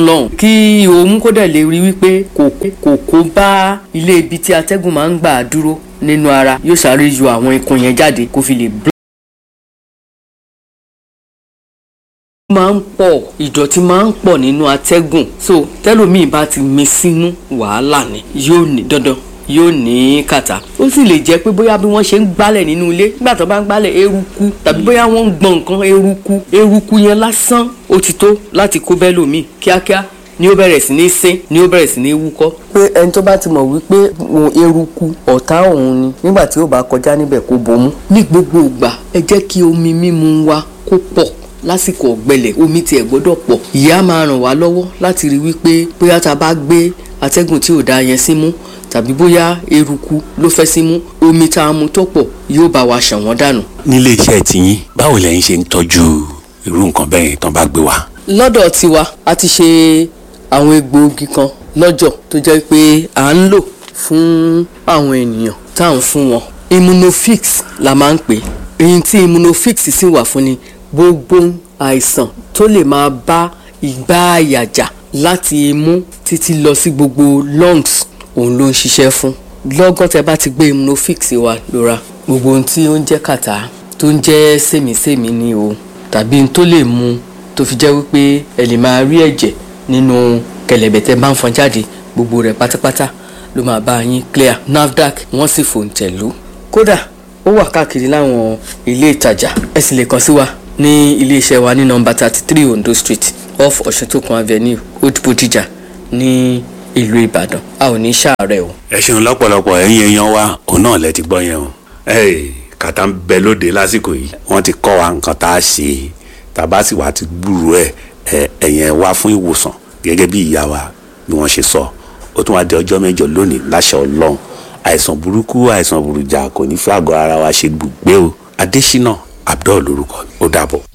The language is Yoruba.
lọ́hùn kí òun kó dẹ̀ lè rí wípé kò kò kó bá ilé ibi tí atẹ́gùn máa ń gbà dúró nínú ara yóò sáré yọ àwọn ikùn yẹn jáde kó fi lè máa ń pọ̀ ìdọ̀tí máa ń pọ̀ nínú atẹ́gùn so tẹ́lòmíì bá ti mi sínú wàhálà ni yóò ní dandan yóò ní kàtà ó sì lè jẹ́ pé bóyá bí wọ́n ṣe ń gbálẹ̀ nínú ilé nígbà tó bá ń gbálẹ̀ eruku tàbí bóyá wọ́n ń gbọ̀n nǹkan eruku eruku yẹn lásán ó ti tó láti kó bẹ́lòmíì kíákíá ni ó bẹ̀rẹ̀ sí ní sín ni ó bẹ̀rẹ̀ sí ní wúkọ́. pé ẹni tó bá ti mọ̀ wípé eruku ọ̀tá òun ni nígbà tí ó bá kọjá níbẹ̀ kó bomú. ní gbogbo ìgbà ẹ jẹ́ kí omi mímu wa kó pọ̀ lásìkò ọ̀gbẹlẹ̀ omi tiẹ̀ gbọ́dọ̀ pọ̀ ìyá máa ràn wá lọ́wọ́ láti rí wípé bóyá tá a bá gbé atẹ́gùn tí ò dáa yẹn símú tàbí bóyá eruku ló fẹ́ símú omi tá a mu tó pọ̀ yóò bá wa ṣàn wọ́n dànù. nílé iṣẹ́ tiyín báwo lẹ́yìn ṣe ń tọ́jú irú nǹkan bẹ́ẹ̀ tán bá gbé wá. lọ́dọ̀ tiwa a ti ṣe àwọn egbòogi kan lọ́jọ̀ tó jẹ́ pé à ń lò fún àwọn ènìyàn tá à ń fún wọn immunofix la máa ń pè é èyí tí immunofix sì wà fún ni gbogbo àìsàn tó lè máa bá ìgbà àyàjà láti imú títí lọ sí gbogbo lungs òun ló ń ṣiṣẹ́ fún lọ́gán tẹ bá ti gbé immunofix wa lóra gbogbo ohun tí ó ń jẹ́ kàtá tó ń jẹ́ sèmísèmí ni o tàbí ohun tó lè mú tó fi jẹ́ wípé ẹ lè máa rí ẹ̀jẹ̀ nínú kẹ̀lẹ̀bẹ̀ tẹ bá ń fọn jáde gbogbo rẹ̀ pátápátá ló máa bá yín clear nafdac wọ́n sì fòǹtẹ̀ lù kódà ó wà káàkiri láwọn ilé ìtajà ẹ sì lè kàn sí wa ní iléeṣẹ́ wa ní nọ́mbà thirty three Ondo Street off Ọ̀ṣuntókun Avenue Old Bodija ní ìlú Ìbàdàn a ò ní ṣàárẹ̀ o. ẹ ṣeun lọ́pọ̀lọpọ̀ ẹ̀yin èèyàn wa òun náà lẹ ti gbọ́ yẹn o. kàtà ń bẹ lóde lásìkò yìí wọ́n ti kọ́ wa nǹkan tá a ṣe tàbá sì wá ti gbúrú ẹ̀ ẹ̀yẹn wá fún ìwòsàn gẹ́gẹ́ bí ìyá wa bí wọ́n ṣe sọ ó tún wá di ọjọ́ mẹ́jọ lónìí láṣẹ Ọlọ́run àìsàn burúkú àìsàn burújà kò ní fẹ́ àgọ́ ara wa ṣe gbùgbé o Adésínà Abdul lórúkọ ó dàbọ̀.